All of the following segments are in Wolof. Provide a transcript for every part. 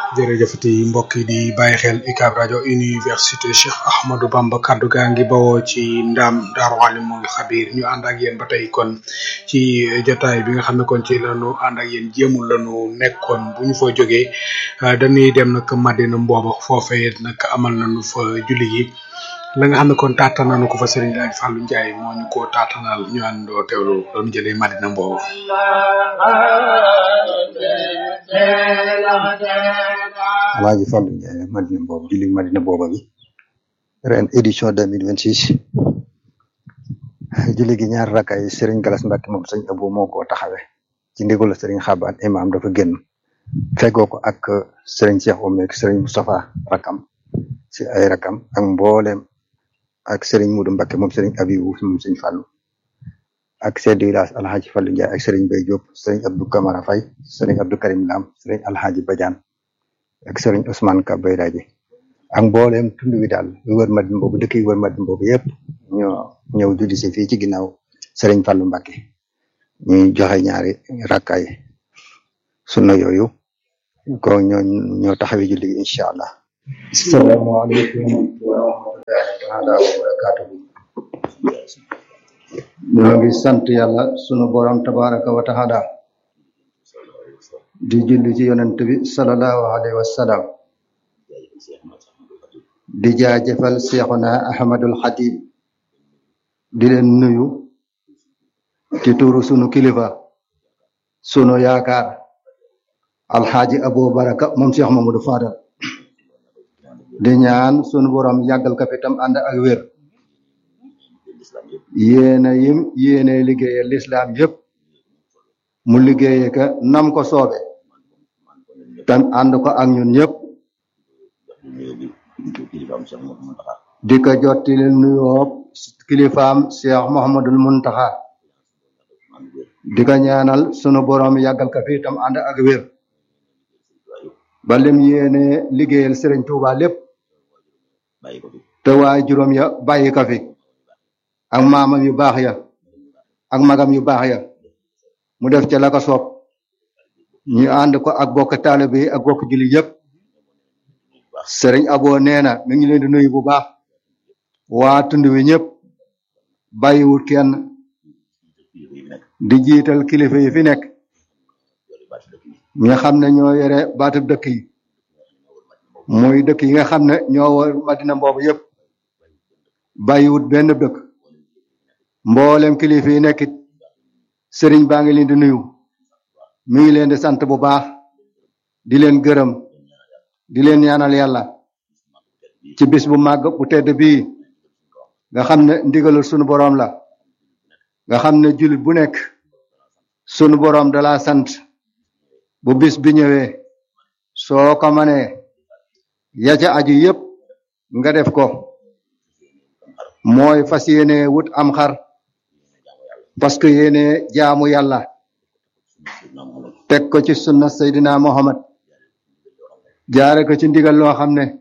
jërëjëfati mbokk yi di bàyyi xel UCAB rajo université Cheikh Ahmadou Bamba kaddu gaa ngi bawoo ci ndam Daaru Alim mu ngi xabiir ñu ànd ak yéen ba tey kon ci jotaay bi nga xam ne kon ci lañu ànd ak yéen jéemul lañu nekkoon bu ñu fa jógee dañuy dem nag Madina Mbooba foofee nag amal nañu fa julli gi la nga xam ne kon taata nañu ko fa Serigne Daaj Fallou Ndiaye moo ñu ko taatanal ñu àndoo teewlu doon jëlee Madina Mbooba Alaaji Fallou Ndiaye Madina boobu julli Madina booba bi ren édition deux mille vingt six julli gi ñaar rakka yi Serigne Galas Mbacke moom sëñ Abou moo ko taxawe ci ndigalu Serigne Xaban imam dafa génn feggoo ko ak Serigne Cheikh Oumy ak Serigne Moustapha rakam si ay rakam ak mboolem ak Serigne Moudou Mbacke moom Serigne Abibou moom sëñ Fallou ak chef de village Alhaji Fallou Ndiaye ak Serigne Bay Diop Serigne Abdou Camara Faye Serigne Abdou Karim Lam Serigne Alhaji Badiane ak Serigne Ousmane Ka Bayraji ak mboolem tund wi daal yu wër Madina boobu dëkk yi wër Madina boobu yëpp ñoo ñëw julli si fii ci ginnaaw Serigne Fallou Mbacke ñuy joxe ñaari rakkaay sunna yooyu ko ñoo ñoo taxawee julli gi incha allah. asalaamaaleykum wa rahmatullahi taala wa barakatuhu ñoo ngi sant yàlla sunu borom tabaraka wa taala di julli ci yonent bi salallahu alayhi wa sallam di jaajëfal seexuna ahmadul xadim di leen nuyu ci turu sunu kilifa sunu yaakaar alxaaji abu baraka moom cheikh mamadou fadal di ñaan sunu borom yàggal ka fi tam ànd ak wér yéene yim yéene liggéeyal lislaam yépp mu liggéeye ka nam ko soobe tam ànd ko ak ñun ñëpp di ko jottali nuyoo kilifaam cheikh mohamadul muntaxa di ko ñaanal sunu borom yàggal ka fi tam ànd ak wér ba lim yéene liggéeyal sëriñ tuuba lépp te waay juróom ya bàyyi ka fi ak maamam yu baax ya ak magam yu baax ya mu def ca la ko soob ñu ànd ko ak bokk taalibe yi ak bokk julli yëpp sëriñ aboo nee na mi ngi leen di nuyu bu baax waa tund wi ñëpp bàyyiwut kenn di jiital kilifa yi fi nekk ñi nga xam ne ñoo yore baatub dëkk yi muy dëkk yi nga xam ne ñoo war madina mboobu yëpp bàyyiwut benn dëkk mboolem kilifa yi nekkit sëriñ baa ngi leen di nuyu mi ngi leen di sant bu baax di leen gërëm di leen ñaanal yàlla ci bis bu màgg bu tedd bii nga xam ne ndigalul sunu boroom la nga xam ne jullit bu nekk sunu boroom dala sant bu bis bi ñëwee soo ko manee ya ca aju yépp nga def ko mooy fas yéene wut am xar parce que yéene jaamu yàlla teg ko ci sunna Seydina Muhammad jaare ko ci ndigal loo xam ne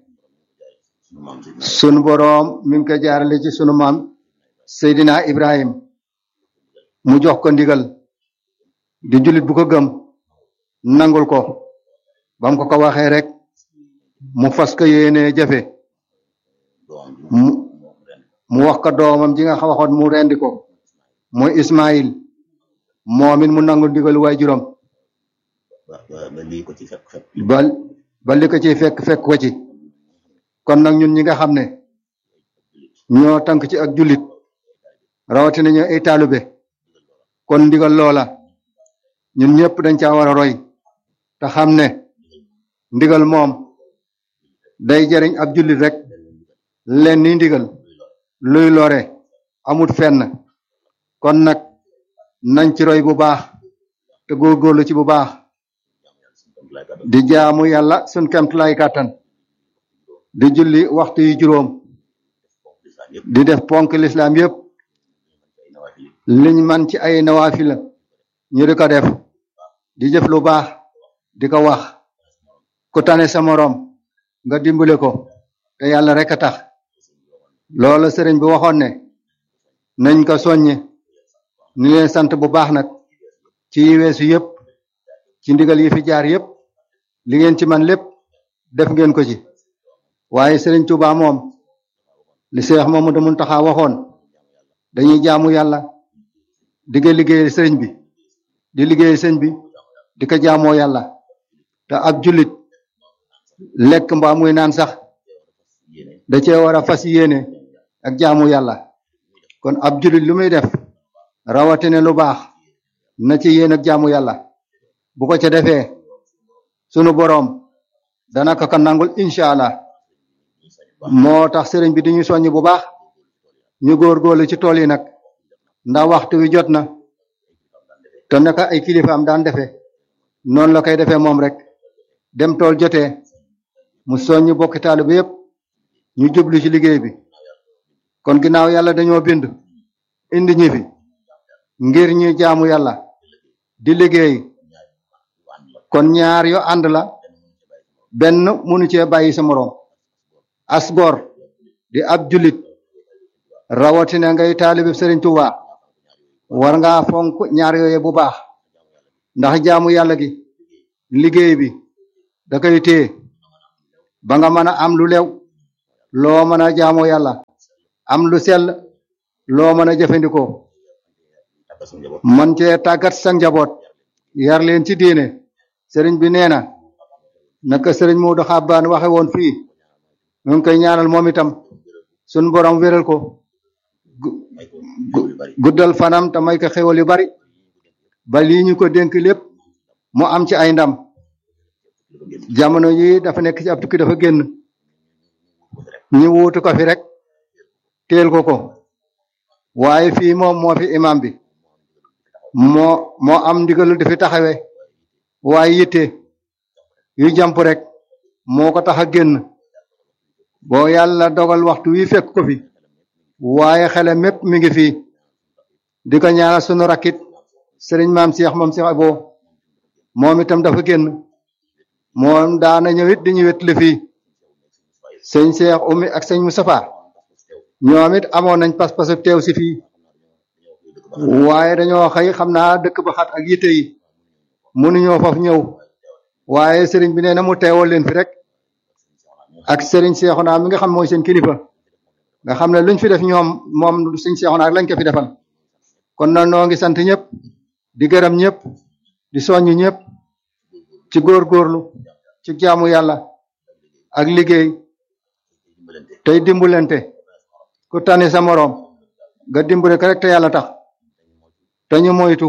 sunu boroom mi ngi ko jaarale ci sunu maam Seydina Ibrahim mu jox ko ndigal di jullit bu ko gëm nangul ko bam ko ko waxee rek mu fas ko yéene jafe mu mu wax ko doomam ji nga waxoon mu rendi ko mooy Ismaïl moom it mu nangul ndigal waay juróom ba lii ko ci fekk fekk ba ba li ko ci fekk fekk ko ci kon nag ñun ñi nga xam ne ñoo tànk ci ak jullit rawatina ñu ay taalube kon ndigal loola ñun ñëpp dañ caa war a roy te xam ne ndigal moom day jariñ ab jullit rek leen ni ndigal luy lore amut fenn kon nag nañ ci roy bu baax te góorgóorlu ci bu baax di jaamu yàlla sun kemtulay kàttan di julli waxtu yu juróom di def ponk lislaam yépp liñ man ci ay nawaafila ñu di ko def di jëf lu baax di ko wax ku tane sa moroom nga dimbale ko te yàlla rek a tax loola sëriñ bi waxoon ne nañ ko soññe ni leen sant bu baax nag ci yi weesu yépp ci ndigal yi fi jaar yépp li ngeen ci man lépp def ngeen ko ci waaye Serigne Touba moom li Cheikh Mamadou Mountakha waxoon dañuy jaamu yàlla di nga liggéey sëriñ bi di liggéey sëriñ bi di ko jaamoo yàlla te ab jullit lekk mbaa muy naan sax da cee war a fas yéene ak jaamu yàlla kon ab jullit lu muy def rawatina lu baax na ci yéen ak jaamu yàlla bu ko ca defee sunu boroom dana ko ko nangul incha allah moo tax sëriñ bi di ñu soññ bu baax ñu góorgóorlu ci tool yi nag ndax waxtu wi jot na te naka ay kilifaam daan defee noonu la koy defee moom rek dem tool jotee mu soññ bokki taalibe yépp ñu jublu ci liggéey bi kon ginnaaw yàlla dañoo bind indi ñi fi ngir ñi jaamu yàlla di liggéey kon ñaar yo ànd la benn mënu cee bàyyi sa moroom as gor di ab julit rawatina ngay taalibe Sëriñ Tuuba war ngaa fonk ñaar yooye bu baax ndax jaamu yàlla gi liggéey bi da koy téye ba nga mën a am lu lew loo mën a jaamoo yàlla am lu sell loo mën a jëfandikoo man cee tàggat sa njaboot yar leen ci diine sëriñ bi nee na naka sëriñ Moodu Xabbaan waxe woon fii ñu ngi koy ñaanal moom itam sun borom wéral ko guddal fanam te may ko xéwal yu bari ba lii ñu ko dénk lépp mu am ci ay ndam jamono yi dafa nekk ci ab tukki dafa génn ñu wuutu ko fi rek teel ko ko waaye fii moom moo fi imam bi moo moo am ndigalu di fi taxawe waaye yitte yu jàmp rek moo ko tax a génn boo yàlla dogal waxtu wi fekk ko fi waaye xele mépp mi ngi fii di ko ñaanal sunu rakkit sëriñ maam Cheikh moom Cheikh Abo moom itam dafa génn moom daana ñëwit di ñu wetli fii sëñ Cheikh Oumy ak sëñ Moustapha ñoom it amoon nañ pas-pasu teew si fii waaye dañoo xëy xam naa dëkk ba xat ak yitte yi mënuñoo foofu ñëw waaye sëriñ bi nee na mu teewal leen fi rek ak sëriñ Cheikhouna mi nga xam mooy seen kilifa nga xam ne luñ fi def ñoom moom sëñ Cheikhouna ak lañ ko fi defal kon na noo ngi sant ñëpp di gërëm ñëpp di soññ ñëpp ci góorgóorlu ci jaamu yàlla ak liggéey tey dimbalante ku tane sa moroom nga dimbale ko rek te yàlla tax te ñu moytu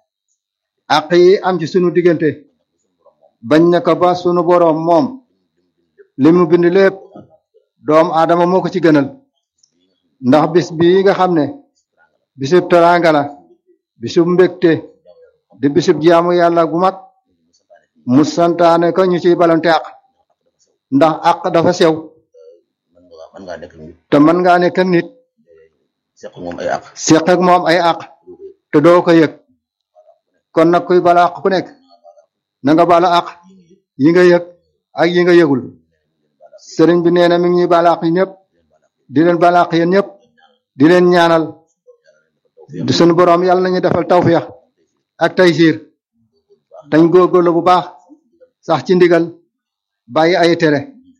àq yi am ci sunu diggante bañ na ko ba sunu boroom moom li mu bind lépp doom aadama moo ko ci gënal ndax bis bii nga xam ne bisub teraanga la bisub mbégte di bisub jaamu yàlla gu mag mu santaane ko ñu ciy balante àq ndax àq dafa sew man ngaa nekk nit te mën ngaa nekk ak nit seq moom ay àq seq ak moom ay àq te doo ko yëg kon nag kuy bala àq ku nekk na nga bala àq yi nga yëg ak yi nga yëgul sëriñ bi nee na mi ngi ñuy bala àq yi ñëpp di leen bala àq yéen ñëpp di leen ñaanal di sunu borom yàlla nañu defal tawféex ak taysiir dañ góorgóorlu bu baax sax ci ndigal bàyyi ay tere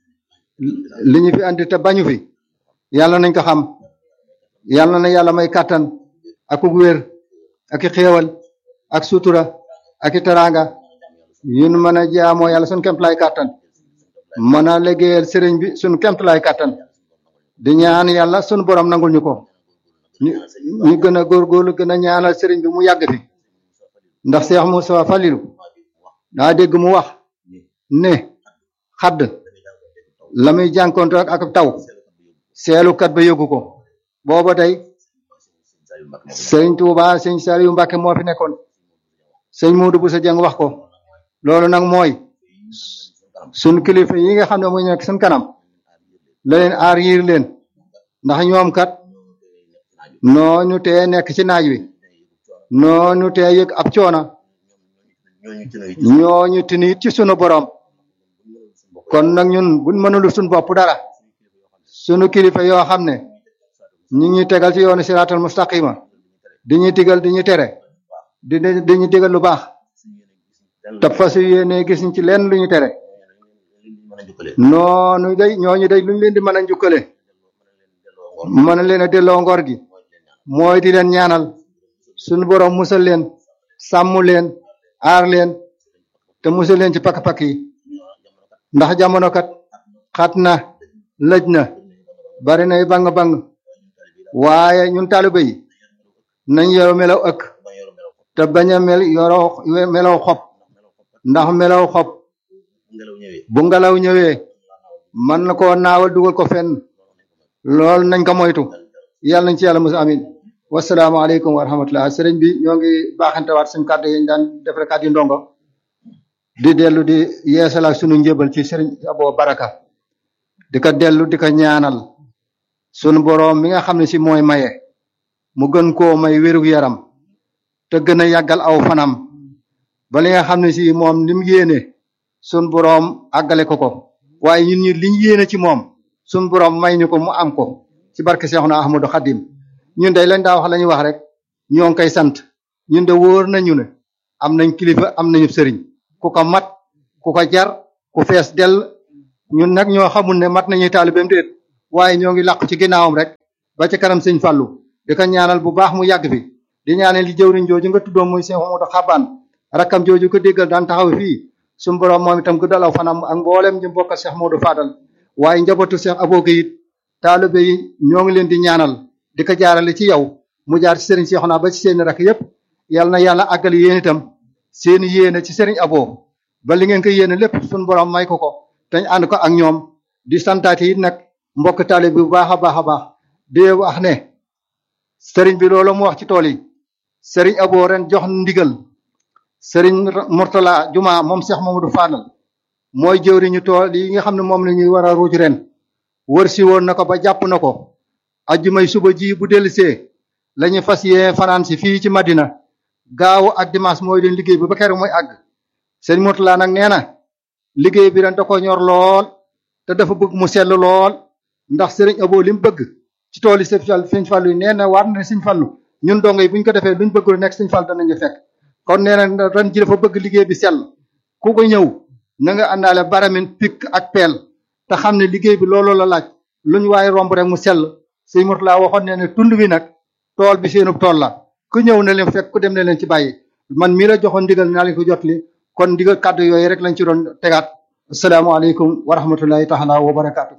li ñu fi andi te bañu fi yàlla nañ ko xam yàlla na yàlla may kàttan ak ug wér ak i xéewal ak sutura ak i teraanga yun mën a jaamoo yàlla suñ kemtalaay kàttan mën a liggéeyal sëriñ bi suñ kemtalaay kàttan di ñaan yàlla sunu borom nangul ñu ko ñu ñu gën a góorgóorlu gën a ñaanal sëriñ bi mu yàgg fi ndax Cheikh Moussa Falilou daa dégg mu wax ne xadd la muy jànkonte ak ak taw seelukat ba yëgu ko booba tey sëñ Touba sëñ Saliou Mbacke moo fi nekkoon sëñ Modou Boussa Dieng wax ko loolu nag mooy sun kilifa yi nga xam ne mu nekk sun kanam la leen aar yiir leen ndax ñoom kat noonu tee nekk ci naaj wi noonu tee yëg ab coona ñooñu ci nay ñooñu tinit ci sunu borom kon nag ñun buñ mënul suñ bopp dara sunu kilifa yoo xam ne ñi ngi tegal ci yoonu siraatal mustaqima di ñu digal di ñu tere di di ñu digal lu baax te fas yéene gis ñu ci lenn lu ñu tere mën a jukkale noonu day ñooñu day luñ leen di mën a njukkale mën a leen delloo ngor mën a leen a delloo ngor gi mooy di leen ñaan mooy di leen ñaanal suñu borom musal leen sàmm leen aar leen te musal leen ci pakk-pakk yi ndax jamono kat xat na lëj na bari nay bang-bang waaye ñun taalibe yi nañ yow melaw ëkk bañ yor melaw ko te bañ a mel yoroo melaw xob ndax melaw ko ndax melaw xob ngelaw ñëwee bu ngelaw ñëwee mën na koo naawal dugal ko fenn loolu nañ ko moytu yàlla nañ ci yàlla musa amin wasalaamaaleykum wa rahmatullah sëriñ bi ñoo ngi baaxantewaat suñu kàddu yi ñu daan defare kàddu yi ndongo di dellu di yeesalaat sunu njëbal ci sëriñ Abo Baraka di ko dellu di ko ñaanal sunu boroom mi nga xam ne si mooy maye mu gën koo may wérug yaram te gën a yàggal aw fanam ba li nga xam ne si moom li mu yéene sunu boroom àggale ko ko waaye ñun ñi liñ yéene ci moom sunu boroom may ñu ko mu am ko ci barke Seexuna Ahmadu Xadim ñun day lañ daa wax la ñuy wax rek ñoo ngi koy sant ñun de wóor nañu ne am nañ kilifa am nañu sëriñ ku ko mat ku ko jar ku fees dell ñun nag ñoo xamul ne mat nañuy taalibeem déet waaye ñoo ngi làqu ci ginnaawam rek ba ci kanam sëñ Fallu di ko ñaanal bu baax mu yàgg fi di ñaanal li jëwriñ jooju nga tuddoon muy Seex Mamadu Xabaan rakkam jooju ko déggal daan taxaw fii suñu borom moom itam guddal aw fanam ak mboolem ñu bokkal Seex Moodu Fadal waaye njabootu Seex Abo gi it taalibe yi ñoo ngi leen di ñaanal di ko jaarale ci yow mu jaar ci sëriñ Seexuna ba ci seeni rakk yépp yal na yàlla àggali yéen itam seeni yéene ci sëriñ Abo ba li ngeen ko yéene lépp suñu borom may ko ko dañ ànd ko ak ñoom di santaate it nag mbokk taalibe bu baax a baax a baax di wax ne sëriñ bi loolu mu wax ci tool yi sëriñ Abo ren jox ndigal sëriñ Murtala Juma moom Seex Mamadu Fadal mooy jëwriñu tool yi nga xam ne moom la ñuy war a ruuj ren wër si woon na ko ba jàpp na ko ajjumay suba ji bu dellusee la ñu fas yee fanaan si fii ci Madina gaaw ak dimanche mooy leen liggéey bi ba keroog mooy àgg sëriñ Murtala nag nee na liggéey bi ren da ko ñor lool te dafa bëgg mu sell lool ndax sëriñ Abo li mu bëgg ci tool yi sëñ Fallu yi nee na war na sëñ Fallu ñun dongo yi bu ñu ko defee luñ bëgg lu nekk sëñ Fallu danañu fekk kon nee na ren ji dafa bëgg liggéey bi sell ku ko ñëw na nga àndaale baramin pikk ak peel te xam ne liggéey bi loolu la laaj luñ waaye romb rek mu sell sëñ Murtala waxoon ne ne tund wi nag tool bi seenub tool la ku ñëw na leen fekk ku dem na leen ci bàyyi man mii la joxoon ndigal naa leen ko jotli kon ndigal kàddu yooyu rek lañ ci doon tegaat asalaamaaleykum wa rahmatullahi taala wa barakaatu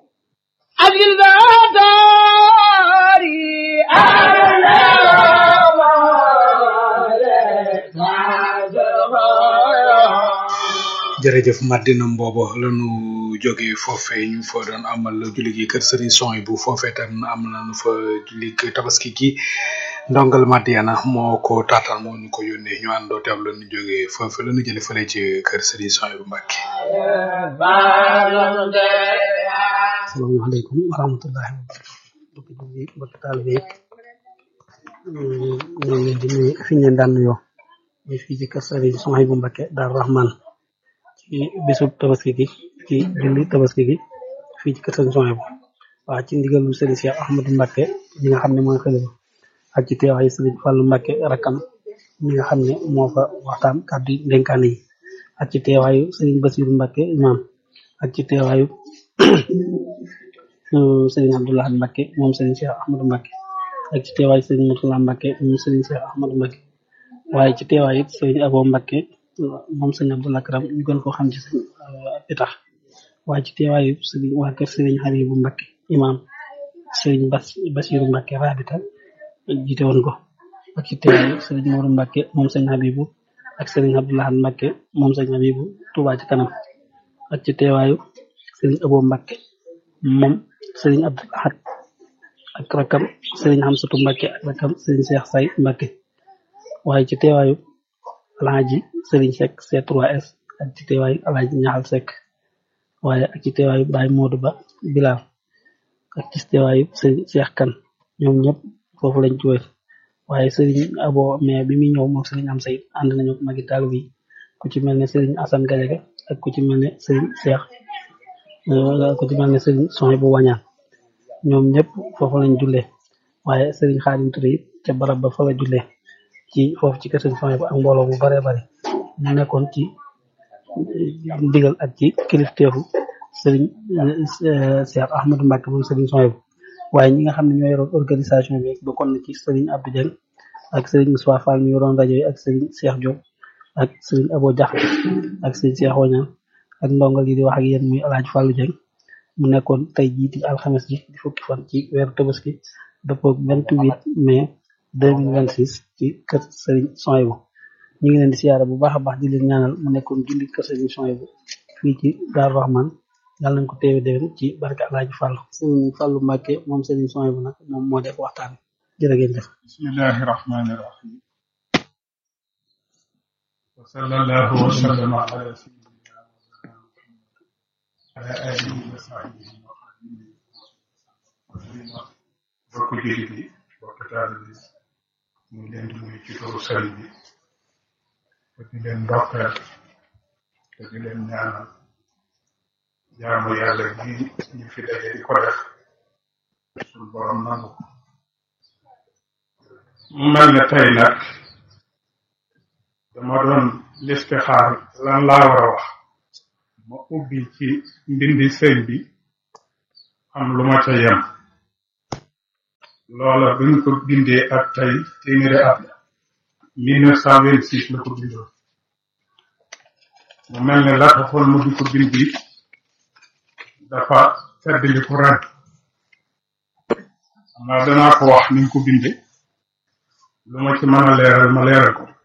jërëjëf Madina Mbobo lañu jóge foofe ñu fa doon amal julli gi kër sëriñ son bu foofe tam am nañu fa julli tabaski gi ndongal Madiana moo ko taataan moo ñu ko yónnee ñu àndoo teew la ñu jóge foofe la ñu jële fële ci kër sëriñ son bu Mbàkke asalaamaaleykum wa rahmatullahi wa barakatuh mbokki julli mbokki taalibe yi ñu ngi leen di nuyu fi ñu leen daan nuyoo ñu fii ci kër sëriñ son bu Mbàkke Daaru Rahman ci bisub tabaski gi ci julli tabaski gi fii ci kër sëriñ Sohaybu waa ci ndigalu sëriñ Cheikh Ahmadou Mbacké ñi nga xam ne mooy xalifa ak ci teewaayu sëriñ Fallou Mbacké rakkam ñi nga xam ne moo fa waxtaan kàddu dénkaane yi ak ci teewaayu sëriñ Bassirou Mbacké imam ak ci teewaayu sëriñ Abdoulaye Mbacké moom sëriñ Cheikh Ahmadou Mbacké ak ci teewaayu sëriñ Mourtala Mbacké moom sëriñ Cheikh Ahmadou Mbacké waaye ci teewaayu it sëriñ Abo Mbacké moom sëñ Abdou Lakram ñu gën koo xam ci sëñ Pitax waaye ci teewaayu sëriñ waa kër sëriñ Haribu Mbacké imam sëriñ Bas Basiru Mbacké rabita jiite woon ko ak ci teewaayu sëriñ Mourou Mbacké moom sëñ Habibu ak sëriñ Abdoulahan Mbacké moom sëñ Habibu Touba ci kanam ak ci teewaayu sëriñ Abo Mbacké moom sëriñ Abdou Ahad ak rakam sëriñ Hamsatu Mbacké ak rakam sëriñ Cheikh Say Mbacké waaye ci teewaayu alaaji sëriñ Seck C3S ak ci teewaayu alaaji ñaxal Seck waaye ak ci teewaayu Baye Modou Ba Bilal ak ci teewaayu sëriñ Cheikh Kan ñoom ñëpp foofu lañ ci wër waaye sëriñ Abo mais bi muy ñëw moom sëriñ am sayt ànd nañu magi taal bi ku ci mel ne sëriñ Assane Gadiaga ak ku ci mel ne sëriñ Cheikh ku ci mel ne sëriñ Soy bu wañaan ñoom ñëpp foofu lañ jullee waaye sëriñ Xaadim Touré it ca barab ba fa la jullee ci foofu ci kër sëriñ Soy bu ak mbooloo bu bare bare ñu nekkoon ci digal ak ci kilifteefu sëriñ Cheikh Ahmadou Mbacke moom sëriñ Soyebu waaye ñi nga xam ne ñoo yoroon organisation bi bokkoon na ci sëriñ Abdou Dieng ak sëriñ Moussa Fall mi yoroon rajo yi ak sëriñ Cheikh Diop ak sëriñ Abo Diakhaté ak sëriñ Cheikh Oñan ak ndongal yi di wax ak yéen muy El Hadj Fallou Dieng mu nekkoon tey jii di alxames ji di fukki fan ci weeru tabaski dëppoo vingt huit mai deux mille vingt six ci kër sëriñ Soyebu ñu ngi leen di siyaare bu baax a baax di leen ñaanal mu nekkoon julli kër sëriñ Soyebu fii ci Daaru Rahman yàlla nañ ko teewe déwén ci barke Alaaji Fàllu sëriñ Fàllu Mbàkke moom sëriñ Soyebu nag moom moo def waxtaan jërë ngeen jëf bismillahi rahmani rahim wa sallallahu wa sallama ala sayyidina ala alihi wa sahbihi wa xadimihi bokk jullit yi bokk taalibe yi ñu ngi leen di nuyu ci turu sëriñ bi te di leen ndokkeel te di leen ñaanal jaamu yàlla gi ñu fi daje di ko def suñu borom nangu ko mu mel ne tey nag dama doon listixaar lan laa war a wax ma ubbi ci mbindi sëñ bi am lu ma ca yem loola bi ñu ko bindee ak tey téeméeri at la 1926 la ko bindoon mu mel ne la taxoon mu di ko bindi dafa feddli ko ren xam naa danaa ko wax ni mu ko binde lu ma ci mën a leeral ma leeral ko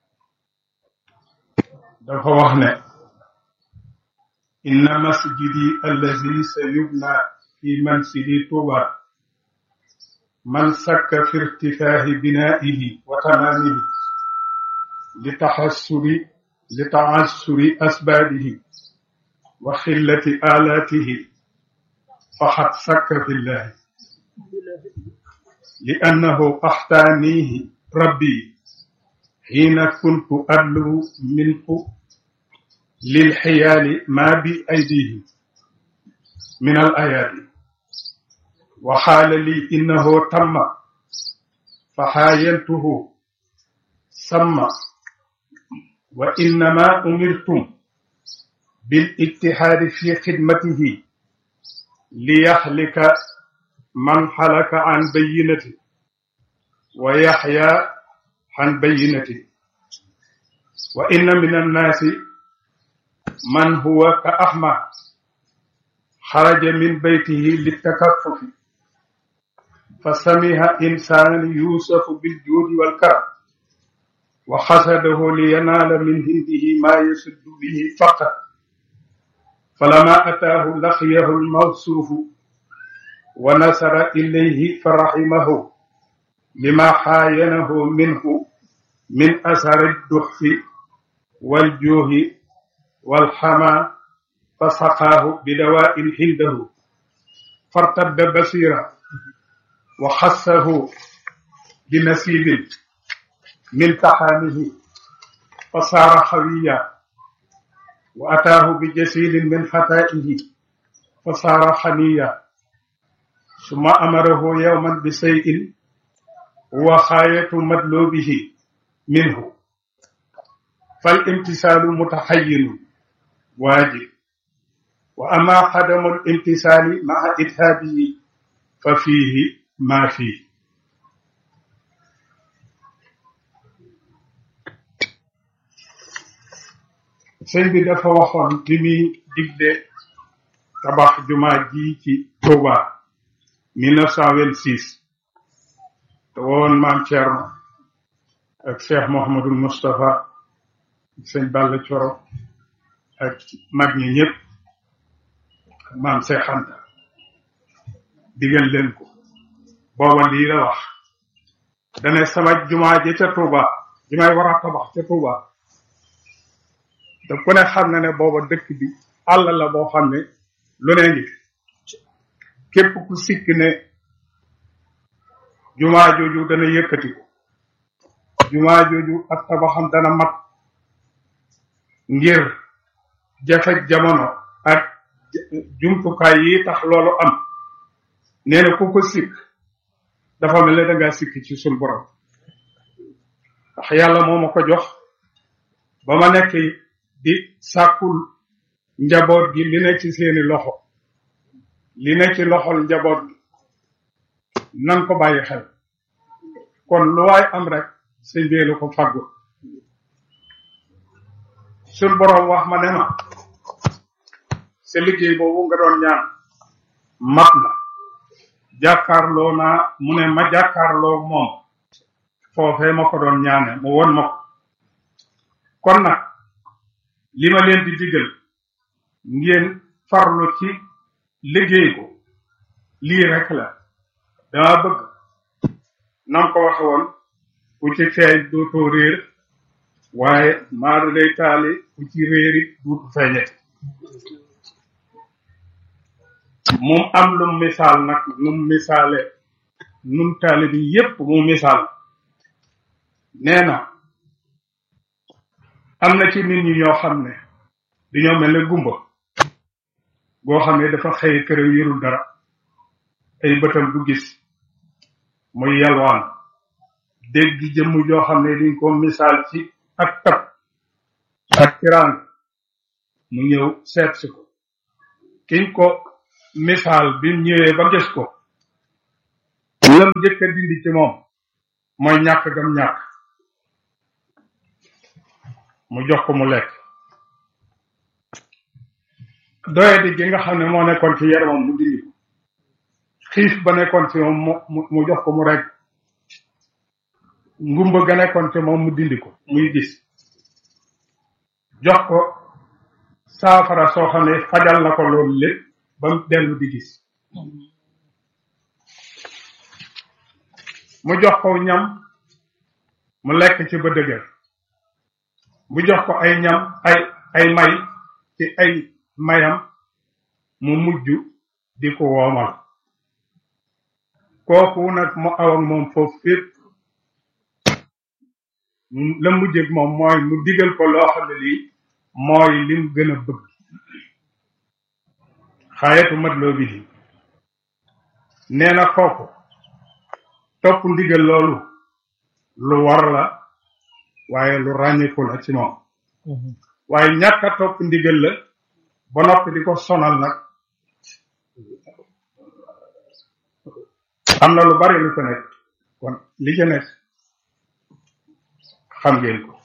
dafa wax ne inna masjidi allazi sayubna fi mansili tuba man sakka fi irtifaahi binaihi wa tamaamihi li taxassuri li taassuri asbaabihi wa xillati aalaatihi faqad sakka fillahi li annahu axtaanihi rabbi xiina kuntu adlu minhu lilxiyaali maa bi aydihi min al ayaati wa xaala li innahu tamma fa xaayantuhu samma wa innama umirtum bil ijtihaadi fi xidmatihi li yaxlika man xalaka an bayinati wa yaxya an bayinati wa inna min annaasi man huwa ka axma xaraja min baytihi litakaffufi fa samiha insaan yuusafu biljuudi walkaram wa xasadahu liyanaala min hindihi maa yasuddu bihi faqat falama ataahu laqiyahu almawsuufu wa nasara ilayhi fa raximahu lima xaayanahu minhu min asari duxfi waljuuhi walxama fa saqaahu bidawaa'in hindahu fartadda basira wa xassahu binasiibin min taxaamihi fa saara xawiya wa ataahu bijasiilin min xataa'ihi fa saara xaniya summa amarahu yawman bi shay'in huwa xaayatu madlubihi minhu fal imtisaalu mutaxayyinun waajib wa ama xadamu l imtisaali maa idhaabihi fa fiihi maa fiihi sëñ bi dafa waxoon bi muy digle tabax jumaa ji ci Touba 1926 te woon maam Thierno ak Cheikh Mouhamadul Moustapha sëñ Balla Coro ak mag ñi ñëpp maam Cheikh Anta digal leen ko booba lii la wax dane sama jumaa ji ca Touba ji may war a tabax ca Touba te ku ne xam na ne booba dëkk bi àll la boo xam ne lu ne ngi képp ku sikk ne jumaa jooju dana yëkkati ko jumaa jooju ak tabaxam dana mat ngir jafe jamono ak jumtukaay yi tax loolu am nee na ku ko sikk dafa mel ne da ngaa sikk ci sun borom ndax yàlla moo ma ko jox ba ma nekk di sàkkul njaboot gi li ne ci seeni loxo li ne ci loxol njaboot gi nan ko bàyyi xel kon lu waay am rek sëñ bee la ko fàggu suñ boroom wax ma ne ma sa liggéey boobu nga doon ñaan mat na jàkkaarloo naa mu ne ma jàkkaarloo moom foofee ma ko doon ñaane mu won ma ko kon nag li ma leen di digal ngeen farlu ci liggéey ko lii rek la dama bëgg nam ko waxe woon ku ci feeñ dootoo réer waaye maadu day taali ku ci réeri duutu feeñet mum am lum misaal nag num misaale nun taali bi yépp mu misaal nee na am na ci nit ñi ñoo xam ne dañoo mel ne gumba goo xam ne dafa xëy kër yorul dara ay bëtam du gis muy yalwaan dégg jëmm joo xam ne diñ ko misaal ci ak tab ak tiraan mu ñëw seet si ko kiñ ko misaal bi mu ñëwee ba gis ko lam njëkk a dindi ci moom mooy ñàkk gam ñàkk mu jox ko mu lekk doyadi gi nga xam ne moo nekkoon ci yaramam mu dindi ko xiif ba nekkoon ci moom mu mu jox ko mu rek ngumba ga nekkoon ci moom mu dindi ko muy gis jox ko saafara soo xam ne fajal na ko loolu lépp ba mu dellu di gis mu jox ko ñam mu lekk ci ba dëgër mu jox ko ay ñam ay ay may ci ay mayam mu mujj di ko woomal kooku nag mu aw ak moom foofu fépp la mujjëg moom mooy mu digal ko loo xam ne lii mooy lim gën a bëgg xaayatu mat loo bi di nee na kooku topp ndigal loolu lu war la waaye lu ràññiku la ci moom waaye ñàkk a topp ndigal la ba noppi di ko sonal nag am na lu bari lu ko nekk kon li ca nekk xam ngeen ko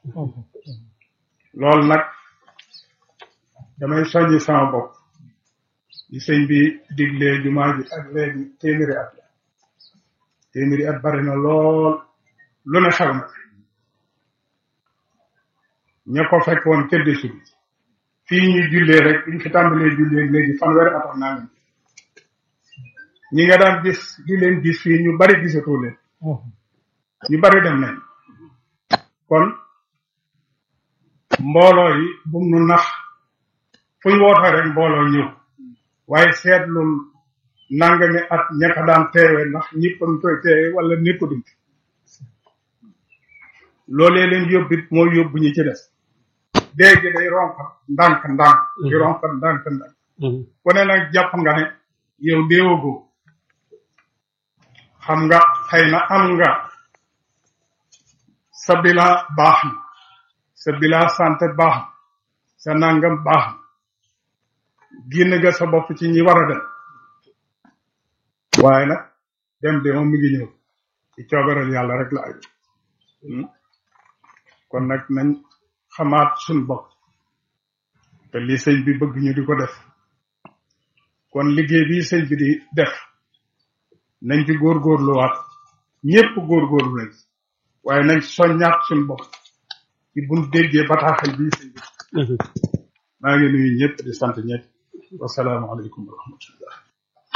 loolu nag damay soññi sama bopp di sëñ bi diglee jumaa ji ak léegi téeméeri at la téeméeri at bari na lool lu ne xew na ña ko fekk woon tëdd si bi fii ñuy jullee rek ñu fi tàmbalee jullee léegi fanweeri at ak nangam ñi nga daan gis di leen gis fii ñu bari gisatoo leen ñu bari dem nañ kon mbooloo yi bum nu nax fu ñu wootee rek mbooloo ñëw waaye seetlul nangami at ña ko daan teewe ndax ñëpp a ngi koy teewe wala nekkutuñ loolee leen yóbbit mooy yóbbu ñi ci des dégg day ronkat ndànk ndànk di ronkat ndànk ndànk ku ne nag jàpp nga ne yow déewagoo xam nga xëy na am nga sa bilan baax na sa bilan santé baax na sa nangam baax na génn nga sa bopp ci ñi war a dem waaye nag dem de moom mi ngi ñëw ci coobaral yàlla rek la aju kon nag nañ xamaat suñ bopp te li sëñ bi bëgg ñu di ko def kon liggéey bi sëñ bi di def nañ ci góorgóorluwaat ñépp góorgóorlu nañ waaye nañ soññaat suñ bopp ci buñ déggee bataaxal bii sëñ bi maa ngi nuyu ñëpp di sant ñëpp wasalaamaaleykum wa rahmatullah